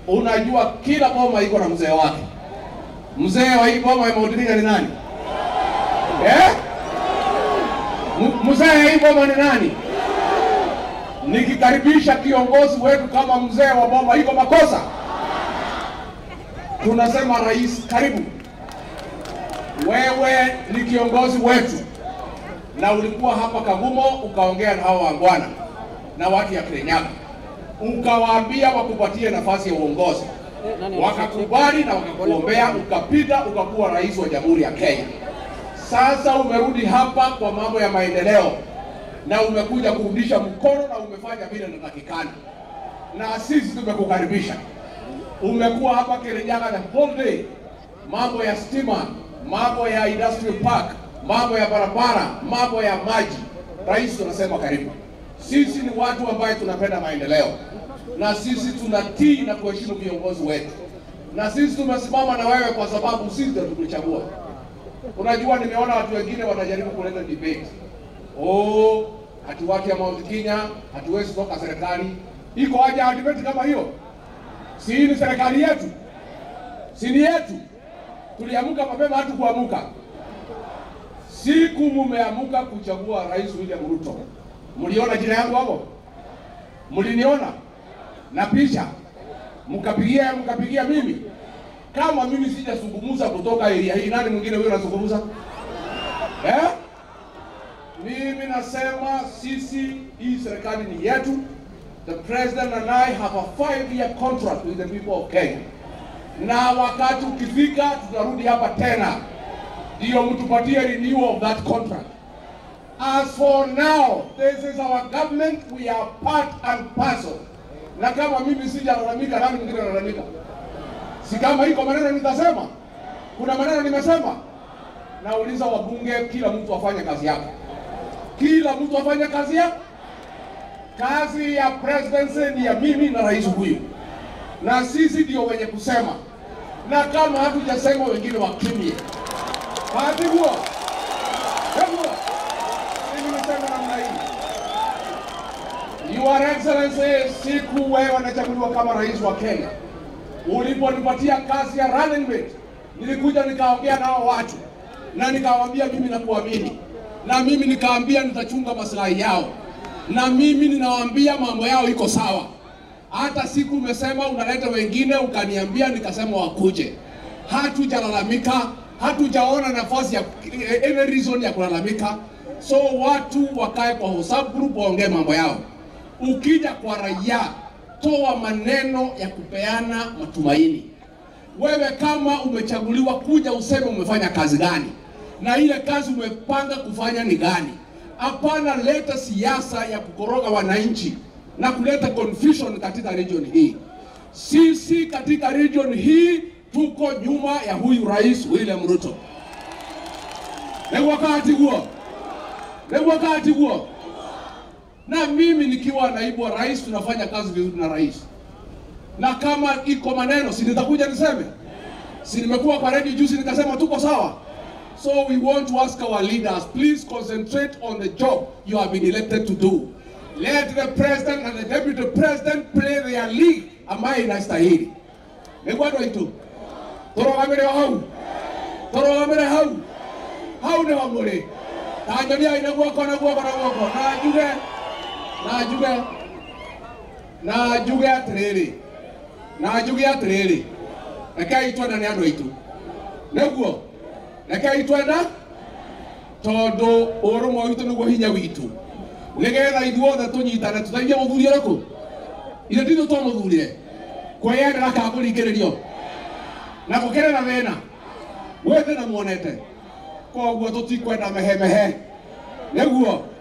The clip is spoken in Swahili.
unajua kila boma iko na mzee wake. Mzee wa hii boma ya Mount Kenya ni nani? Eh? M- Mzee wa hii boma ni nani? Nikikaribisha kiongozi wetu kama mzee wa boma, iko makosa? Tunasema rais, karibu. Wewe ni kiongozi wetu na ulikuwa hapa Kagumo ukaongea na hao wangwana na watu ya Kirinyaga, ukawaambia wakupatie nafasi ya uongozi, wakakubali na wakakuombea, ukapita ukakuwa rais wa Jamhuri ya Kenya. Sasa umerudi hapa kwa mambo ya maendeleo na umekuja kurudisha mkono na umefanya vile inatakikana, na sisi tumekukaribisha. Umekuwa hapa Kirinyaga the whole day, mambo ya stima, mambo ya industrial park, mambo ya barabara, mambo ya maji. Rais, tunasema karibu. Sisi ni watu ambaye tunapenda maendeleo, na sisi tunatii na kuheshimu viongozi wetu, na sisi tumesimama na wewe kwa sababu sisi ndio tukuchagua. Unajua, nimeona watu wengine wanajaribu kuleta debate. Oh, hati watu ya Mount Kenya hatuwezi toka serikali. Iko haja ya debate kama hiyo? Si hii ni serikali yetu, si ni yetu? Tuliamka mapema, hatu kuamuka. Siku mumeamuka kuchagua Rais William Ruto, mliona jina yangu hapo? Mliniona na picha, mkapigia mkapigia mimi. Kama mimi sijazungumza kutoka area hii, nani mwingine huyo anazungumza eh? Mimi nasema sisi, hii serikali ni yetu. The president and I have a five year contract with the people of Kenya, na wakati ukifika tutarudi hapa tena ndio mtupatie renewal of that contract. As for now, this is our government, we are part and parcel. Na kama mimi sijalalamika, nani mwingine analalamika? Si kama iko maneno nitasema, kuna maneno nimesema. Nauliza wabunge, kila mtu afanye kazi yake, kila mtu afanye kazi yake. Kazi ya presidency ni ya mimi na rais huyu, na sisi ndio wenye kusema, na kama hatujasema wengine wakimie. Hadi huo Hebu, mimi niseme namna hii, Your Excellency, siku wewe unachaguliwa kama rais wa Kenya, uliponipatia kazi ya running mate, nilikuja nikaongea nao watu na nikawaambia mimi nakuamini, na mimi nikaambia nitachunga maslahi yao, na mimi ninawaambia mambo yao iko sawa. Hata siku umesema unaleta wengine, ukaniambia nikasema wakuje. Hatujalalamika, hatujaona nafasi ya any reason ya kulalamika. So watu wakae kwa WhatsApp group waongee mambo yao. Ukija kwa raia, toa maneno ya kupeana matumaini. Wewe kama umechaguliwa, kuja useme umefanya kazi gani na ile kazi umepanga kufanya ni gani. Hapana, leta siasa ya kukoroga wananchi na kuleta confusion katika region hii. Sisi katika region hii tuko nyuma ya huyu Rais William Ruto. Ni wakati huo, ni wakati huo, na mimi nikiwa naibu wa rais tunafanya kazi vizuri na rais, na kama iko maneno si nitakuja niseme, si nimekuwa kwa radio juzi nikasema tuko sawa. So we want to ask our leaders, please concentrate on the job you have been elected to do. Let the president and the deputy president play their league ambayo inastahili. Nĩgwendwa itu tũrũgamĩre o hau tũrũgamĩre hau hau nĩho mũrĩ ta nyoniai na guoko na guoko na guoko na njuge na njuge na njuge atĩrĩrĩ na njuge atĩrĩrĩ rekei twenda nĩ andũ aitũ nĩguo rekei twenda tondũ ũrũmwe witũ nĩguo hinya witũ nĩgetha ithuothe tũnyitane tũteithie mũthuri ũrĩkũ ithe nditũ twamũthurire kwĩyendera ka kũringĩrĩrio na gũkĩrĩ na thĩna gwĩ thĩna muonete koguo tũtikwenda mehemehe nĩguo